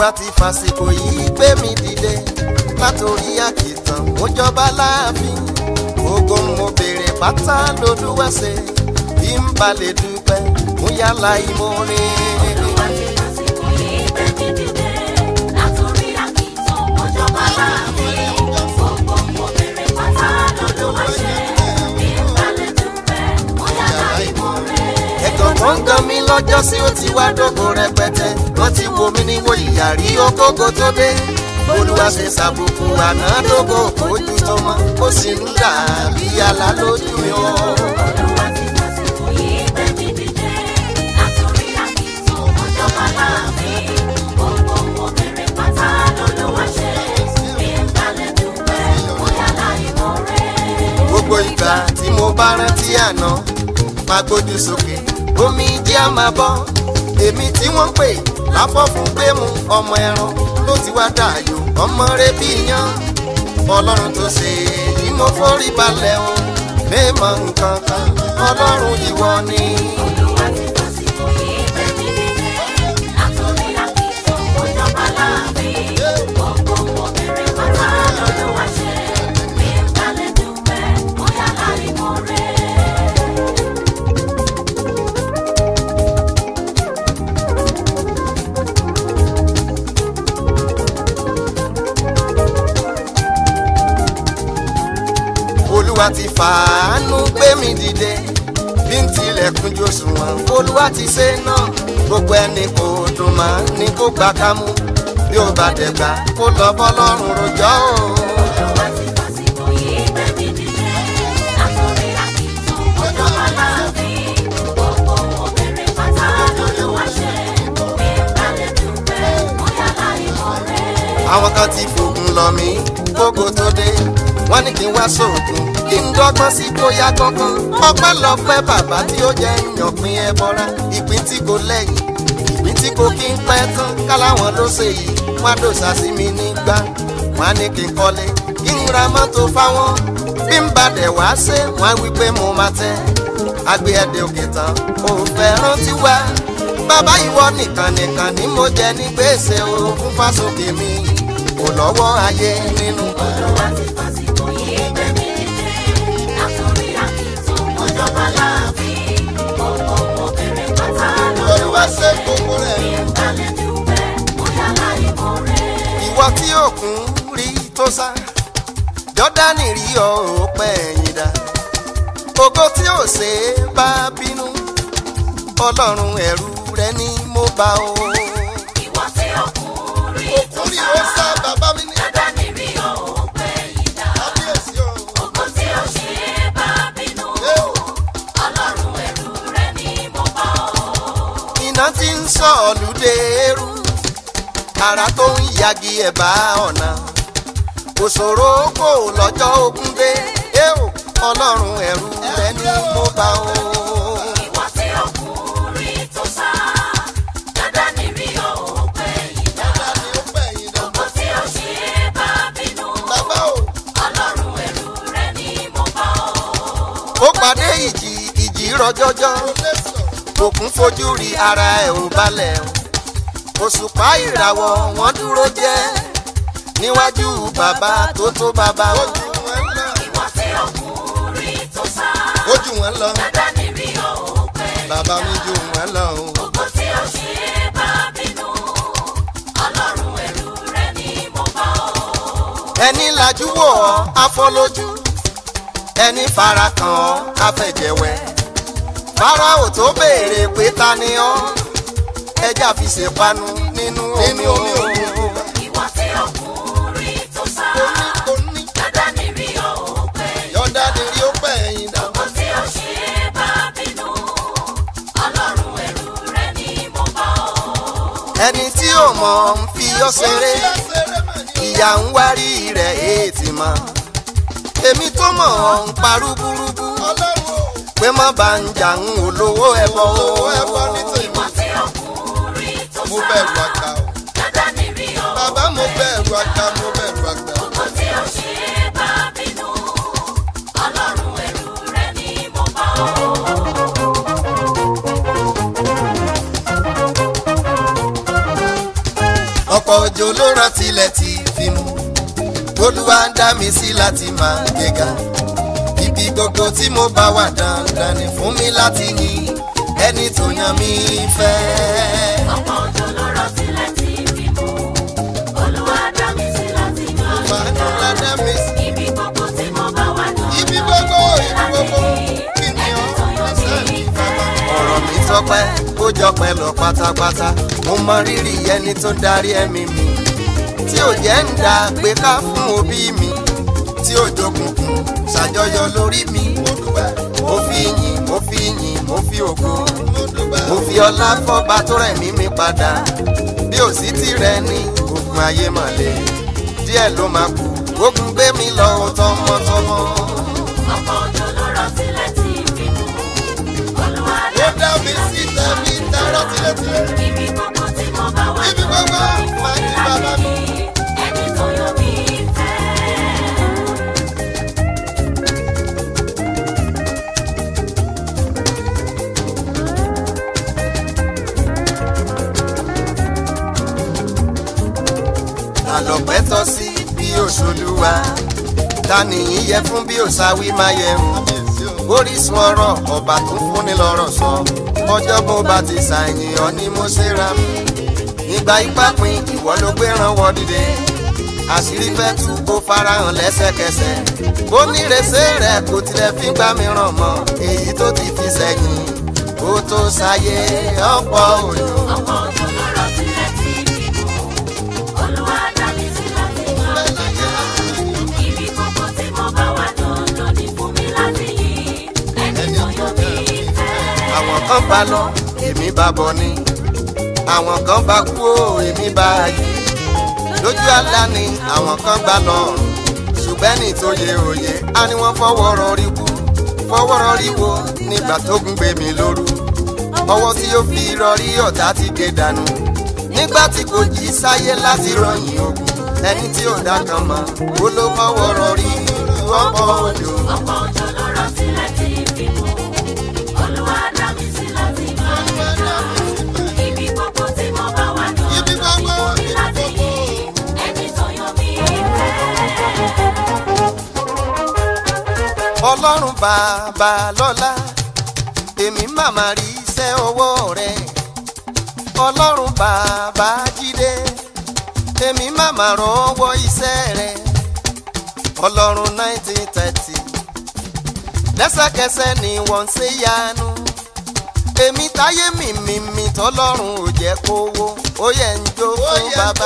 olúwa ti fàsìkò yìí gbé mi dìde látòrí àkìtàn mo jọba láàfin gbogbo mo béèrè pátá lolúwa ṣe bí n bá lè dúpẹ́ mo yálà ìmoore. Olúwa ti fàsìkò yìí gbé mi dìde látòrí àkìtàn mọ́jọba láàfin. Gbogbo mo bèrè pátá lọ́lọ́wọ́ ṣe. Bí n bá lè dúpẹ́, mo yára ìmoore. ẹ̀gàn tó ń gan mi lọ́jọ́ sí ó ti wá dógò rẹpẹtẹ wọ́n ti wo mí níwò ìyàrí okógo tó dé olúwa ṣe ṣàbùkù àná dógò ojú tó mọ́ ó sì ń dà bí àlá lójú mi o. Olúwa ti fàsìkò yìí gbé mi dìde látòrí àkìtàn mọ́jọba láàfin. Gbogbo mo bèrè pátá lọ́lọ́wọ́ ṣe. Bí n bá lè dúpẹ́, mo yára ìmoore. gbogbo ìgbà tí mo bá rántí àná máa gbójú sókè omi jẹ́ á máa bọ́ èmi tí wọ́n pè láfọ́ fún pé mu ọmọ ẹran ló ti wá dààyò ọmọ rẹ bí yan ọlọ́run tó ṣe èyí mo forí balẹ̀ o mẹ́mọ̀ nǹkan kan ọlọ́run ìwọ ni. Olúwa ti fàsìkò yìí gbé mi dìde látòrí àkìtàn mọ́jọba láàfin. Gbogbo mo bèrè pátá lọ́lọ́wọ́ ṣe. Bí n bá lè dúpẹ́, mo yára ìmoore. olúwa ti fàánú gbé mi dìde bí n tilẹ̀kùn jòsùnwọ̀n olúwa ti ṣe náà gbogbo ẹni kò dùn mọ́ ni kò gbà ká mú bí ó bá dẹ̀gbà kó lọ bọ́lọ́run rojọ́ o. Olúwa ti fàsìkò yìí gbé mi dìde látòrí àkìtàn mọ́jọba láàfin. Gbogbo mo bèrè pátá lọ́lọ́wọ́ ṣe. Bí n bá lè dúpẹ́, mo yára ìmoore. àwọn kan ti fògùn lọ mí kókó tó dé wọ́n ní kí n wá sóògùn kí n dọ́gbọ́n sí tó yá kankan ọpẹ́ lọ́pẹ́ bàbá tí ó jẹ́ yànpín ẹ bọ́ra ìpín tí kò lẹ́yìn ìpín tí kò kí n pẹ́ tán káláwọn ló ṣe yìí wọ́n á dòṣà sí mi nígbà wọ́n á ní kí n kọ́lé kí n ra mọ́tò fáwọn bí n bá dẹ̀ wá ṣe wọ́n á wí pé mo máa tẹ́ àgbé ẹ̀dẹ̀ òkè tán ò fẹ́ rántí wá bàbá ìwọ nìkan nìkan ni mo jẹ ní gbèsè o fún fásókè mi kò lọ́wọ́ ayé nínú. Olúwa ti fàsìkò yìí gbé mi dìde látòrí àkìtàn mọ́jọba láàfin. Gbogbo mo bèrè pátá lọ́lọ́wọ́ ṣe. gbogbo rẹ̀. Bí n bá lè dúpẹ́, mo yára ìmoore. ìwọ tí òkun rí tó sá jọ́dánì rí ọ ò pẹ́ ẹ̀yìn dá ògo tí ò ṣe é bá bínú ọlọ́run ẹ̀rù rẹ ni mo bá o. Ìwọ tí ọkùnrin tó òkun rí sá. ó sá bàbá mi ní Jọ́dánì rí òun pé ìdá. kábíyèsí o. Ògo tí ó ṣe é bá bínú. Ọlọ́run ẹ̀rù rẹ̀ ni mo bá ọ. iná tí ń sọ ọ̀lùdé eru ara tó ń yagi ẹ̀bá ọ̀nà òṣòro kò lọ́jọ́ ogun dé éò ọlọ́run ẹ̀rù rẹ ni mo bá o. Ìwọ tí ọkùnrin tó sá. Jọ́dánì rí òun pé ìdá. Ògo tí ó ṣe é bá bínú. Ọlọ́run ẹ̀rù rẹ̀ ni mo bá ọ. ó pàdé ìjì ìjì rọjọjọ òkun fojú rí ara ẹ̀ ò balẹ̀ òṣùpá ìràwọ̀ wọn dúró jẹ́ níwájú bàbá tó tó bàbá o. Ìwọ tí ọkùnrin tó sá. ojú wọn lọ Jọ́dánì rí òun pé bàbá mi ju wọn lọ o. Ògo tí ó ṣe é bá bínú. Ọlọ́run ẹ̀rù rẹ̀ ni mo bá ọ. ẹni lajú wò ọ́ afọlójú ẹni fara kàn ọ́ afẹ̀jẹ̀wẹ̀ farao tó béèrè pé ta ni ọ́ ẹja fi ṣèpanu nínú omi òkun. Ìwọ tí ọkùnrin tó sá. Jọ́dánì rí òun pé yọ̀ǹda ni rí ó pẹ̀ ẹ̀yìn dà. Ògo tí ó ṣe é bá bínú. Ọlọ́run ẹ̀rù rẹ̀ ni mo bá ọ. ẹni tí ò mọ̀ ń fi ọ́ ṣeré ìyá ń wárí rẹ̀ èètì mọ́ èmi tó mọ̀ ọ́ ń parú burúkú pé má bá ń jà ń olówó ẹbọ o. Ìwọ tí ọkùnrin tó mo sá. bẹ̀rù àgbà o. Jọ́dánì rí òun bàbá mo bẹ̀rù àgbà mo bẹ̀rù àgbà. Ògo tí ó ṣe é bá bínú. Ọlọ́run ẹ̀rù rẹ̀ ni mo bá ọ. ọ̀pọ̀ ọ̀pọ̀ òjò ló rán tilẹ̀ tí fi mú olúwa ń dá mi sí láti máa gbéga ibi gbogbo tí mo bá wà dandan ni fún mi láti yìn ẹni tó yan mi fẹ́. ọ̀pọ̀ òjò ló rọ̀ sílẹ̀ tí fi mú olúwa dá mi sí láti máa Fàánù la dá mi sí. ibi gbogbo tí mo bá wà náà Ibi gbogbo, ibi gbogbo, kí ni ọ́ ẹsẹ̀ mi bàbá. ọ̀rọ̀ mi tọpẹ́ ó jọpẹ́ lọ pátápátá mo mọ rírì ẹni tó darí ẹ̀mí mi tí ò jẹ́ ń dá gbé ká fún òbí mi tí ò jókùnkùn ṣàjọyọ̀ lórí mi mo fi yìn mo fi yìn mo fi ògo mo fi ọlá fọ́ba tó rẹ̀ mí mi padà bí ò sí tirẹ̀ ní ogun ayé mọ̀lẹ́ díẹ̀ ló máa kú ogun gbé mi lọ tọmọtọmọ. ọ̀pọ̀ òjò ló rọ̀ sílẹ̀ tí fi mú olúwa ó dá mi sí tẹ̀mí tẹ̀rọ̀ tilétilé. ibi gbogbo tí mo bá wà Ibi gbogbo, máa ní bàbá mi. ẹni tó yọ mí fẹ́. ta ló pẹ́ tọ́ sí bí òṣòlùwà ta nìyí yẹ fún bí òṣàwí máa yẹ hùn orísun ọ̀rọ̀ ọba tó fúnni lọ́rọ̀ sọ ọjọ́ bó bá ti ṣàyìn ọ ni mo ṣe ra mi ìgbà ipá pin ìwọ ló gbé ránwọ́ dìde àṣírí fẹ́ tú kó farahàn lẹ́sẹ̀kẹsẹ̀ ó nírèsé rẹ̀ kò tilẹ̀ fi gbá mi ràn mọ́ èyí tó ti fi sẹ́yìn ó tó ṣàyè ọ̀pọ̀ òjò. ọ̀pọ̀ òjò ló rọ̀ sílẹ̀ tí fi mú olúwa dá mi sí láti máa ibi gbogbo tí mo bá wà dandan ni fún mi láti yìn ẹni tó yọ mí fẹ́. àwọn kan bá lọ èmi bá bọ̀ ni àwọn kan bá kú ó èmi bá yí lójú àlá ni àwọn kan gbà lọ ṣùgbọ́n ní tó yẹ òye á ní wọ́n fọwọ́ rọrí kú fọwọ́ rọrí wo nígbà tó gún gbé mi lóru ọwọ́ tí ó fi rọrí ọ̀tá ti gé dànù nígbà tí kò jí sáyé láti rọyìn ogun ẹni tí ò dá kan mọ́ ó ló fọwọ́ rọrí ọ̀pọ̀ òjò. ọ̀pọ̀ òjò ló rọ̀ sílẹ̀ tí fi mú olúwa dá mi sí láti máa ibi gbogbo tí mo bá wà Ibi dandan ni gbogbo, fún mi ibi láti gbogbo. yìn ẹni tó yọ mí fẹ́. ọlọ́run bàbá lọ́lá èmi màmá rí iṣẹ́ ọwọ́ rẹ̀ ọlọ́run bàbá jídé èmi màmá rọwọ́ iṣẹ́ rẹ̀ ọlọ́run nineteen thirty lẹ́sẹ̀kẹsẹ̀ ni wọ́n ń ṣe yanu èmi táyé mi mi mi tọ́lọ́run ò jẹ́ kówó ó yẹ ń jó fún bàbá.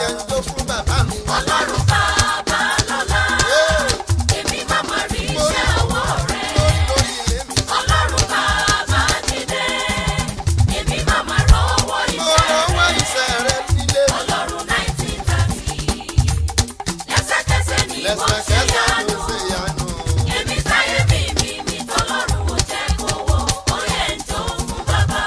ọlọ́run bàbá lọ́lá èmi màmá rí iṣẹ́ ọwọ́ rẹ̀ ọlọ́run bàbá jídé èmi màmá rọ́wọ́ iṣẹ́ rẹ̀ ọlọ́run nineteen thirty lẹ́sẹ̀kẹsẹ̀ ni wọ́n ṣe yanu èmi táyé mi mi mi tọ́lọ́run ò jẹ́ kówó ó yẹ ń jó fún bàbá.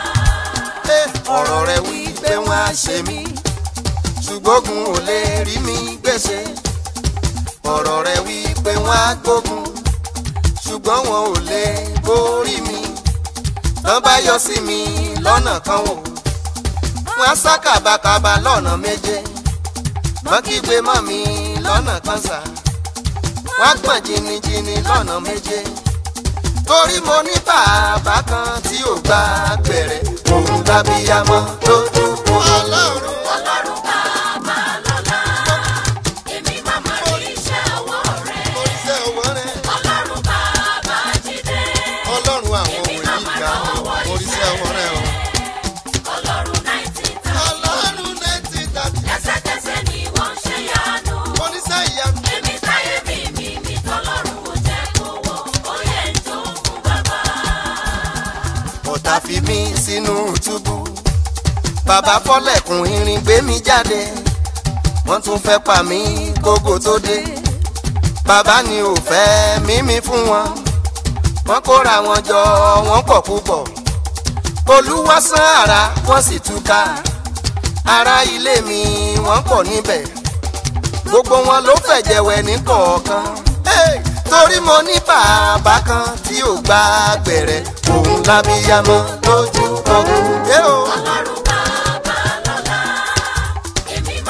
ọ̀rọ̀ rẹ̀ wí pé wọ́n á ṣe mí ṣùgbọ́n ogun ò lè rí mi gbèsè ọ̀rọ̀ rẹ̀ wí pé wọ́n á gbógun ṣùgbọ́n wọn ò lè borí mi tán bá yọ sí mi lọ́nà kan wò wọ́n á sá kàbàkàbà lọ́nà méje wọ́n kígbe mọ́ mi lọ́nà kan sá wọ́n á gbọ̀n jìnnìjìnnì lọ́nà méje torí mo ní bàbá kan tí ò gba gbẹ̀rẹ̀ òun lábíyamọ tó dúpọ̀ ọlọ́run. ọlọ́run bàbá lọ́lá èmi màmá rí iṣẹ́ ọwọ́ rẹ̀ oríṣẹ́ owó rẹ̀ ọlọ́run bàbá jídé ọlọ́run àwọn òyìn ìgbà oríṣẹ́ owó rẹ̀ o. ọlọ́run nineteen thirty ọlọ́run létí tàbí lẹ́sẹ̀kẹsẹ̀ ni wọ́n ṣe yanu oníṣẹ́ ìyanu. èmi táyé mi mi mi tọ́lọ́run ò jẹ́ kówó ó yẹ ń jó fún bàbá. ọ̀tá fi mí sínú túbú bàbá fọ́lẹ̀kùn irin gbé mi jáde wọ́n tún fẹ́ pa mí kókó tó dé bàbá ni ò fẹ́ mímí fún wọn wọ́n kóra wọn jọ wọ́n pọ̀ púpọ̀ olúwa sán ara wọ́n sì túká ará ilé mi wọ́n pọ̀ níbẹ̀ gbogbo wọn ló fẹ̀jẹ̀wẹ̀ ní kọ̀ọ̀kan Hey! torí mo ní bàbá kan tí ò gba gbẹ̀rẹ̀ òun lábíyamọ lójú ogun. Hey, oh. ọlọ́run bàbá lọ́lá èmi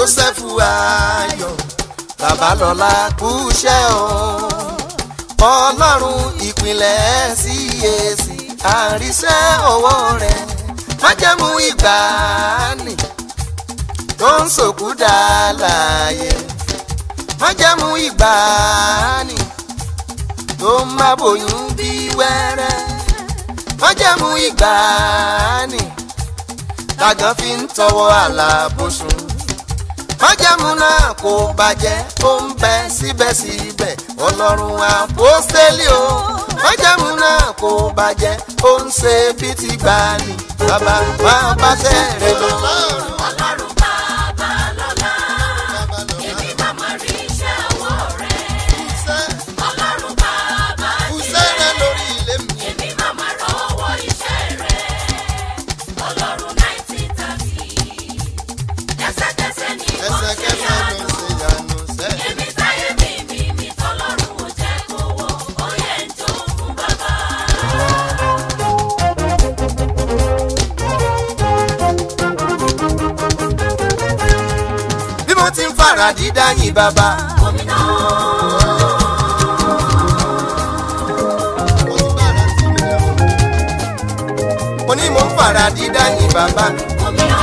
joseph ayọ̀ babalọ́lá kúṣẹ́ o ọlọ́run ìpìlẹ̀ CAC àríṣẹ́ ọwọ́ rẹ̀ májẹ̀mú ìgbàanì tó ń sòkú dá láàyè májẹ̀mú ìgbàanì tó ń má bòyún bí wẹ́rẹ́ májẹ̀mú ìgbàanì tàgán fi ń tọwọ́ àlàbòsùn májẹ̀mú náà kò bàjẹ́ ó ń bẹ síbẹ̀síbẹ̀ ọlọ́run àpọ́stélì o májẹ̀mú náà kò bàjẹ́ ó ń ṣe bí ti gbani bàbá máa bá sẹ́rẹ̀ lọ. ọlọ́run bàbá lọ́la èmi máa ma rí iṣẹ́ ọwọ́ rẹ̀ ọlọ́run bàbá Sẹ́rẹ̀ lórí ilé mi. èmi máa ma rọwọ́ iṣẹ́ rẹ̀ ọlọ́run nineteen thirty ẹsẹ̀kẹsẹ̀ ni wọ́n ṣe ẹsẹ̀kẹsẹ̀ ló yanu ṣe yanu sẹ́. èmi táyé mi mi mi tọ́lọ́run ò jẹ́ kó wọ́ ó yẹ ń jó fún bàbá. bí mo ti ń fara dídá yìn bàbá. gómìnà mo ní mo ń fara dídá yìn bàbá mi. gómìnà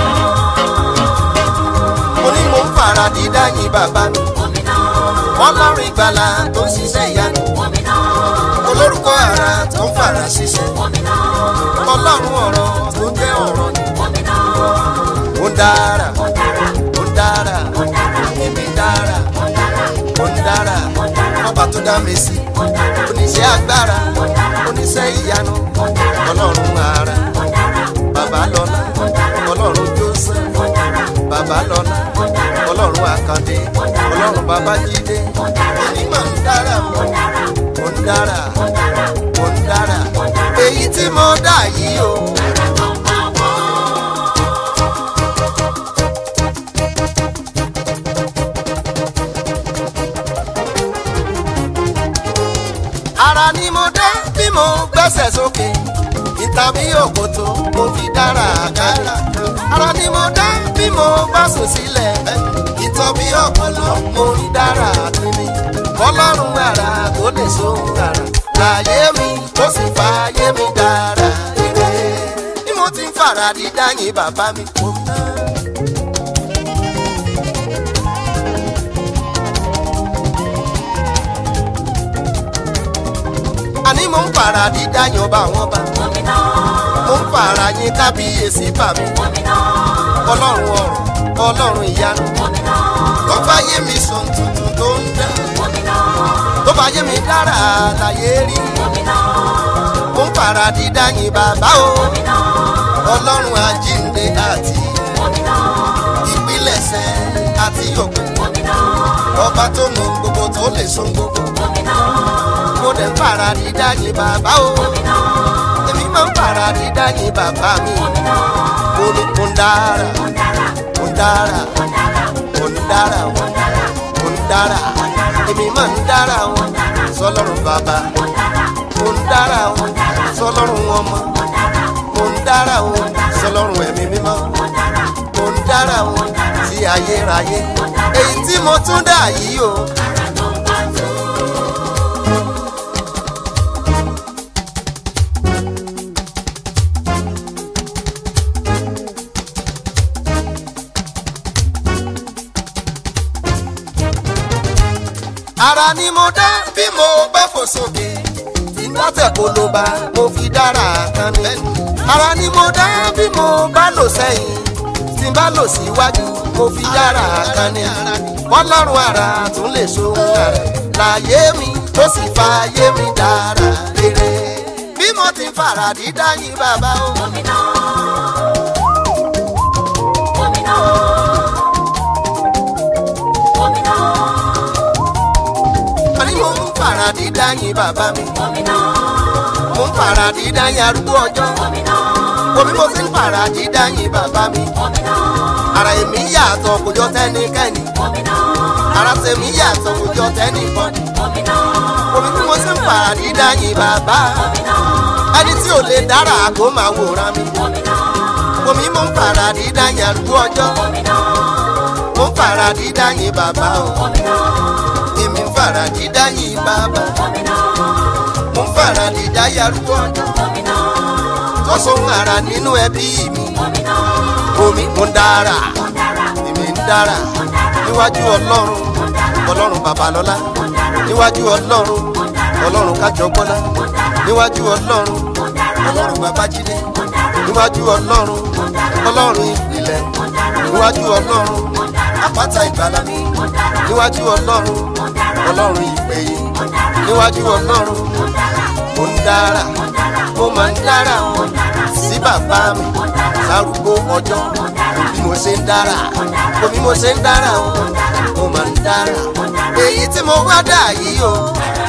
mo ní mo ń fara dídá yìn bàbá mi. gómìnà ọlọ́run ìgbàlà tó ń ṣiṣẹ́ ìyanu. gómìnà olórúkọ ara tó ń fara ṣiṣẹ́. gómìnà ọlọ́run ọ̀rọ̀ tó ń jẹ́ ọ̀rọ̀ ni. gómìnà ó ń dára ó dára ó ń dára ó dára èmi dára ó dára ó ń dára ó dára ọba tó dá mi sí. ó dára oníṣẹ́ agbára ó dára oníṣẹ́ ìyanu ó dára ọlọ́run ara ó dára bàbá lọ́lá ó dára ọlọ́run joseph ó dára bàbá lọ́lá ó dára ọlọ́run àkàndé ọlọ́run babájídé ó dára èmi máa ń dára ó dára mo ń dára ó dára mo ń dára ó dára èyí tí mo dá yìí o. ara tó ń bá wọ́. ara ni mo dá bí mo gbẹ́sẹ̀ sókè ìtàbí òkòtò mo fi dára àkàrà ara ni mo dá bí mo bá sùn sílẹ̀ ìtọ́bí ọpọlọ mo rí dára àtúnmí ọlọ́run ara tó lè sóhun ara láyé mi tó sì fàyè mi dára ire bí mo ti ń fara dídá yín bàbá mi kò ná. àní mo ń fara dídá yan bá wọn bá gómìnà mo ń fara yín kábíyèsí bà mí gómìnà ọlọ́run ọ̀run ọlọ́run ìyanu gómìnà tó bá yé mi sọ tuntun tó ń dá gómìnà tó bá yé mi dára láyé rí gómìnà mo ń fara dídá yín bàbá o gómìnà ọlọ́run àjíǹde àti gómìnà ìpilẹ̀ṣẹ̀ àti òpin gómìnà ọba tó mọ gbogbo tó lè so gbogbo gómìnà mo dẹ̀ ń fara dídá yín bàbá o gómìnà èmi máa ń fara dídá yín bàbá mi gómìnà mo ní mo ń dára ó dára mo ń dára ó dára mo ń dára ó dára mo ń dára èmi máa ń dára o sọlọ́run bàbá ó dára mo ń dára o sọlọ́run ọmọ ó dára mo ń dára o sọlọ́run ẹ̀mí mímọ́ ó dára mo ń dára o sí ayérayé èyí tí mo tún dà yìí o. ara tó ń bá tó. ara ni mo dá bí mo bá fò sókè tí n bá tẹ̀ kólóbá mo fi dára kan ní. ara ni mo dá bí mo bá lò sẹ́yìn tí n bá lò síwájú mo fi dára kan ní. ọlọ́run ara tún lè ṣohun ara láyé mi tó sì fa ayé mi dára rere. bí mo ti ń fara dídá yín bàbá o. gómìnà gómìnà gómìnà àní mo ń fara dídá yín bàbá mi. gómìnà mo ń fara dídá yín arúgbó ọjọ́. gómìnà omi mo ti ń fara dídá yín bàbá mi. gómìnà ara èmi yàtọ̀ kò jọ tẹ́nikẹ́ni gómìnà ara tèmi yàtọ̀ kò jọ tẹ́nìkan gómìnà omi tí mo sì ń fara dídá yín bàbá gómìnà ẹni tí ò lè dára kó máa wòran mi gómìnà omi mo ń fara dídá yín arúgbó ọjọ́ gómìnà mo ń fara dídá yín bàbá o gómìnà èmi ń fara dídá yín bàbá gómìnà mo ń fara dídá yarúgbó ọjọ́ gómìnà tó sóhun ara nínú ẹbí mi gómìnà omi mo ń dára mo dára èmi ń dára mo dára níwájú ọlọ́run mo dára ọlọ́run babalọ́lá mo dára níwájú ọlọ́run mo dára ọlọ́run kájọgbọ́lá mo dára níwájú ọlọ́run mo dára ọlọ́run babájídé mo dára níwájú ọlọ́run mo dára ọlọ́run ìpìlẹ̀ mo dára níwájú ọlọ́run mo dára àpáta ìgbàlà mi mo dára níwájú ọlọ́run mo dára ọlọ́run ìpèyè mo dára níwájú ọlọ́run mo dára mo ń dára mo dára mo máa ń dára o mo dára sí bàbá mi mo dára sárúgbó ọjọ́ mo dára bí mo ṣe ń dára kò bí mo ṣe ń dára o mo máa ń dára èyí tí mo wá dà yìí o